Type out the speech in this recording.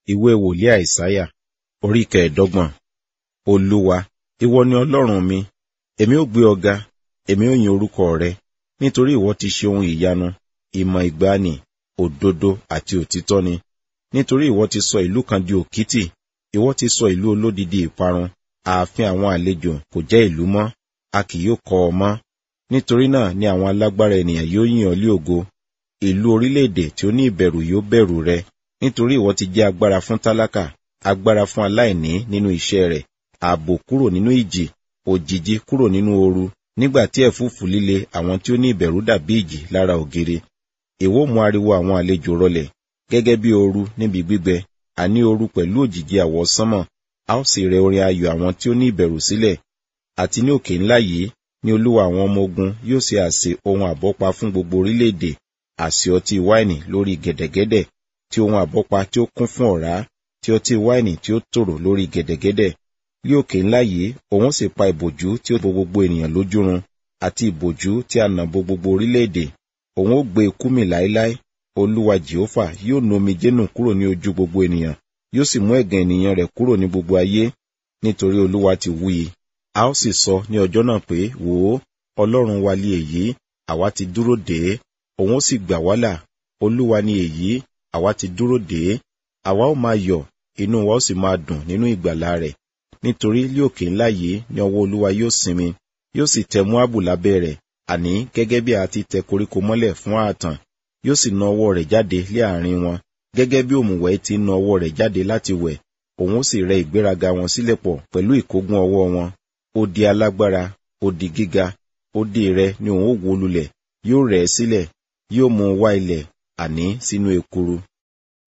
ìwé wòlíì àìsáyà orí kẹẹ̀ẹ́dọ́gbọ̀n olúwa ìwọ ni ọlọ́run mi èmi ó gbé ọ ga èmi ó yin orúkọ rẹ nítorí ìwọ ti ṣe ohun ìyanu ìmọ̀ ìgbàanì òdodo àti òtítọ́ ni nítorí ìwọ ti sọ ìlú kan di òkìtì ìwọ ti sọ ìlú olódidi ìparun ààfin àwọn àlejò kò jẹ́ ìlú mọ́ a kì yóò kọ́ ọ mọ́ nítorí náà ni àwọn alágbára ènìyàn yóò yìn ọ́ lé ògo ìlú orílẹ̀-èdè tí ó ní ìbẹ̀rù yóò bẹ̀rù rẹ nítorí ìwọ ti jẹ́ agbára fún tálákà agbára fún aláìní nínú iṣẹ́ rẹ̀ ààbò kúrò nínú ìjì òjìji kúrò nínú ooru nígbà tí ẹ̀fúùfù líle àwọn tí ó ní ìbẹ̀rù dàbí ìjì lára ògiri èwo mú ariwo àwọn àlejò rọlẹ̀ gẹ́gẹ́ bí ooru níbi gbígbẹ àní ooru pẹ̀lú òjìji àwọ̀ sánmọ̀ a ó sì rẹ orin ayọ̀ àwọn tí ó ní ìbẹ̀rù sílẹ̀ àti ní òkè ńlá yìí ni olúwa àwọn ọmọ ogun yóò ṣe àsè ohun àbọ́pa fún gbogbo orílẹ̀-èdè àsè ọtí wáìnì lórí gẹ̀dẹ̀gẹ̀dẹ̀ tí ohun àbọ́pa tí ó kún fún ọ̀rá tí ọtí wáìnì tí ó tòrò lórí gẹ̀dẹ̀gẹ̀dẹ̀ ní òkè ńlá yìí òun sì pa ìbòjú tí ó bo gbogbo ènìyàn lójúrun àti ìbòjú tí a nà bo gbogbo orílẹ̀-èdè òun ó gbé ikú mì láéláé olúwa jehova yóò nu omijé nù kúrò ní ojú gbogbo ènìyàn yóò sì mú ẹ̀gàn ènìyàn rẹ̀ kúrò ní gbogbo ayé nítorí olúwa ti wí i a ó sì sọ ní ọjọ́ náà pé wò ó ọlọ́run wa lé èyí àwa ti dúró dè é òun ó sì gbà wá là olúwa ni èyí àwa ti dúró dè é àwa ó máa yọ̀ inú wa ó sì máa dùn nínú ìgbàlà rẹ̀ nítorí lí òkè ńlá yìí ni ọwọ́ olúwa yóò sinmi yóò sì tẹ Móábù lábẹ́ rẹ̀ àní gẹ́gẹ́ bí a ti tẹ koríko mọ́lẹ̀ fún ààtàn yóò sì na ọwọ́ rẹ̀ jáde lé àárín wọn gẹ́gẹ́ bí òmùwẹ̀ ti na ọwọ́ rẹ̀ jáde láti wẹ̀ òun ó sì rẹ ìgbéraga wọn sílẹ̀ pọ̀ pẹ̀lú ìkógun ọwọ́ wọn ó di alágbára ó di gíga ó di rẹ ni òun ó wó lulẹ̀ yóò rẹ̀ ẹ́ sílẹ̀ yóò mú un wá ilẹ̀ àní sínú ekuru